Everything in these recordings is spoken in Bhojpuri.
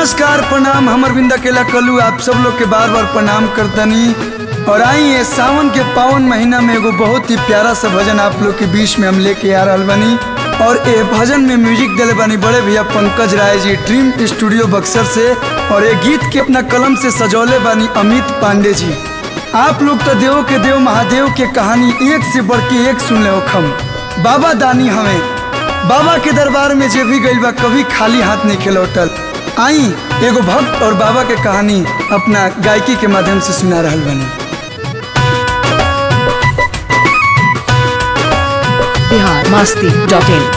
नमस्कार प्रणाम हमर बिंदा केला कलू आप सब लोग के बार बार प्रणाम करतनी और आई ये सावन के पावन महीना में एगो बहुत ही प्यारा सा भजन आप लोग के बीच में हम लेके आ रहल बनी और ए भजन में म्यूजिक दिले बानी बड़े भैया पंकज राय जी ड्रीम स्टूडियो बक्सर से और ये गीत के अपना कलम से सजौले बानी अमित पांडे जी आप लोग तो देव के देव महादेव के कहानी एक से बढ़ के एक सुन ले खम बाबा दानी हमें बाबा के दरबार में जे भी गइल बा कभी खाली हाथ नहीं खेलौटल आई एगो भक्त और बाबा के कहानी अपना गायकी के माध्यम से सुना रहल बनी बिहार मस्ती डॉट इन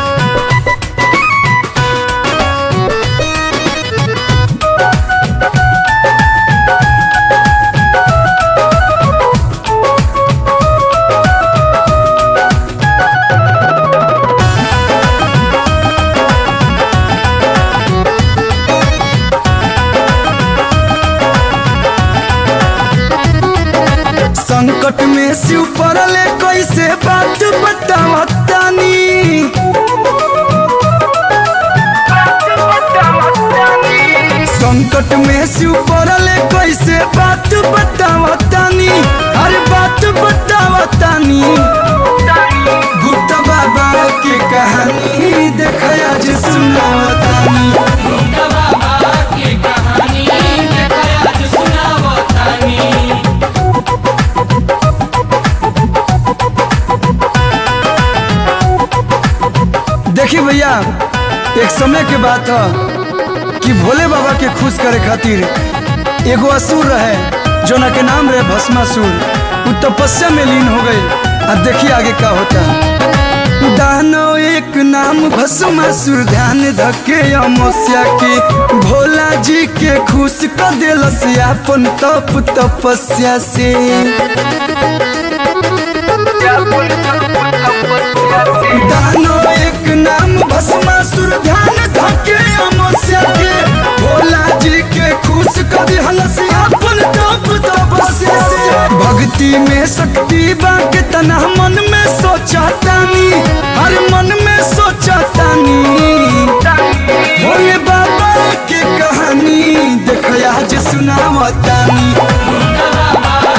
संकट में शिव पड़ले कैसे बात बतावतानी संकट में शिव पड़ले कैसे बात बतावतानी अरे बात बतावतानी गुप्त बाबा के कहानी देखया जे सुनावतानी देखिए भैया एक समय के बात है कि भोले बाबा के खुश करे खातिर एगो असुर रहे जोना के नाम रहे भस्मासुर उ तपस्या में लीन हो गई अब देखिए आगे क्या होता है दानो एक नाम भस्मासुर ध्यान धके अमोस्या के भोला जी के खुश कर दिलस अपन तप तपस्या से दानो एक नाम भस्मासुर ध्यान धके अमोस्या के भोला जी के खुश कर दिलस अपन तप तपस्या से भक्ति में शक्ति बाके तना मन में सोचा तानी हर मन में सोचा तानी भोले बाबा के कहानी देखया जे सुनावतानी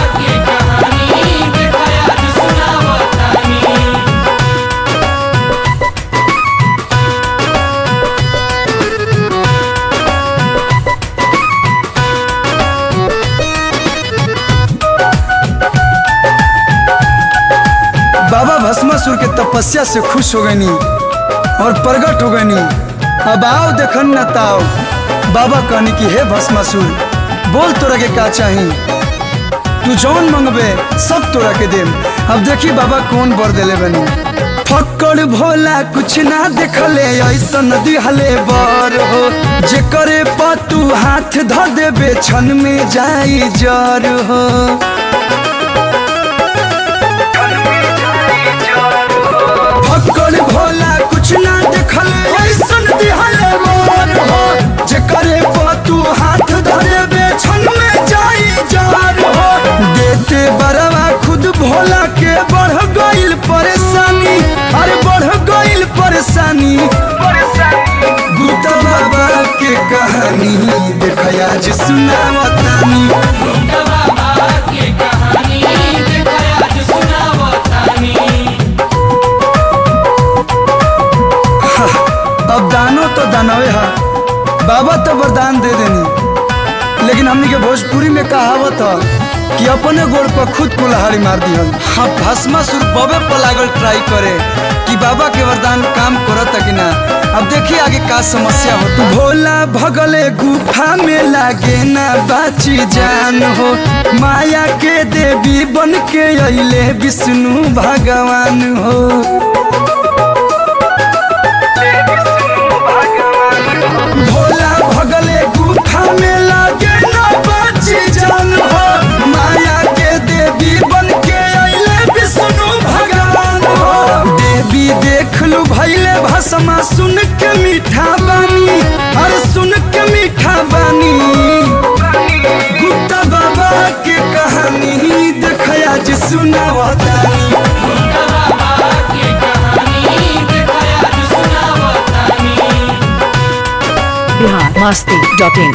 बाबा भस्मासुर के तपस्या से खुश हो गईनी और प्रगट हो गईनी अब आओ देखन न ताओ बाबा कहनी कि हे भस्मासुर बोल तोरा के का चाही तू जौन मंगबे सब तोरा के देम अब देखी बाबा कौन बर देले बनी फक्कड़ भोला कुछ ना देखले ऐसन दिहले बर हो जे करे पतू हाथ ध देबे क्षण में जाई जर हो फक्कड़ भोला कुछ ना देखले ऐसन दिहले बर हो जे करे पतू हाथ धरे बेछन में जाई जार हो देते बरवा खुद भोला के बढ़ गइल परेशानी अरे बढ़ गइल परेशानी गुप्ता बाबा के कहानी देखया जे सुनावतानी अब दानो तो दानवे हा बाबा तो वरदान दे देनी लेकिन हमनी के भोजपुरी में कहावत है कि अपने गोड़ पर खुद कुल्हाड़ी मार दिहल हाँ भस्मासुर बबे पर लागल ट्राई करे कि बाबा के वरदान काम करत कि ना अब देखिए आगे का समस्या हो भोला भगले गुफा में लागे ना बाची जान हो माया के देवी बन के अइले विष्णु भगवान हो भोला भगले गुफा में लागे ना बाची जान हो माया के देवी बन के अइले विष्णु भगवान हो देवी देख लू भैले भसमा सुन के मीठा बानी अरे सुन के मीठा बानी गुप्ता बाबा के कहानी देखया जे सुनावतानी biharmasti.in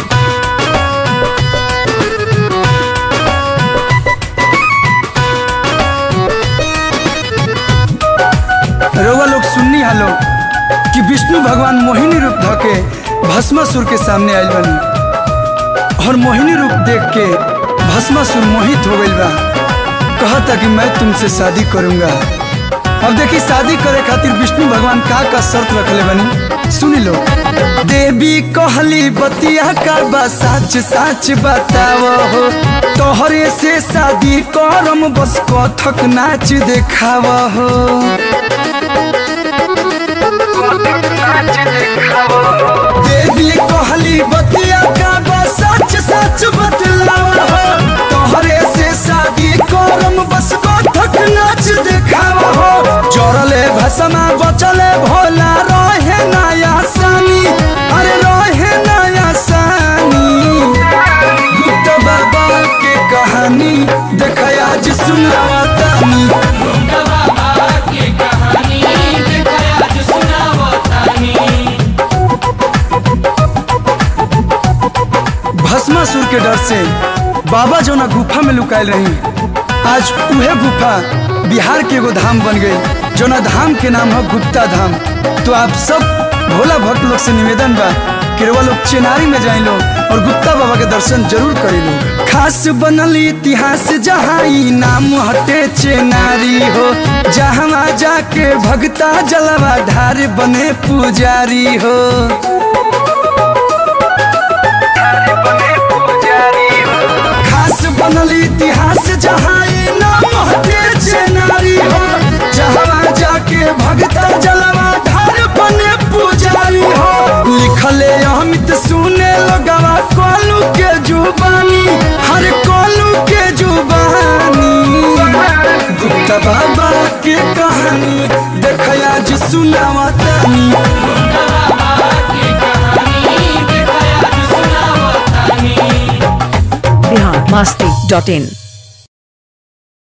रउआ लोग सुननी हालो कि विष्णु भगवान मोहिनी रूप धके भस्मासुर के सामने आयल बनी और मोहिनी रूप देख के भस्मासुर मोहित हो गइल बा कहता कि मैं तुमसे शादी करूंगा अब देखी शादी करे खातिर विष्णु भगवान का का शर्त रखले बनी सुनी लो देवी कहली बतिया का बा सच सच बताव हो तोहरे से शादी करम बस कथक नाच देखाव हो देवी कहली बतिया का बस सच सच बतलाव हो तोहरे से शादी करम बस कथक नाच देखाव हो जोड़ले भसमा बचले भोला रहे नया सानी अरे रहे नया सानी गुप्त बाबा के कहानी देखया आज सुनावतानी भस्मासुर के डर से बाबा जो ना गुफा में लुकायल रही आज उहे गुफा बिहार के एगो धाम बन गई जो ना धाम के नाम है गुप्ता धाम तो आप सब भोला भक्त लोग से निवेदन बा कि रउआ लोग चेनारी में जाए लोग और गुप्ता बाबा के दर्शन जरूर करी लोग खास बनल इतिहास जहाँ ई नाम हटे चेनारी हो जहाँ जाके भगता जलवा ढार बने पुजारी हो खास बनल इतिहास जहाँ ई नाम हटे चेनारी हो जहाँ जाके भगता जलवा धार बने पुजारी हो लिखले अमित सुने लगवा कोलू के जुबानी हर कोलू के जुबानी गुप्ता बाबा के कहानी देखया जी सुनावा तानी biharmasti.in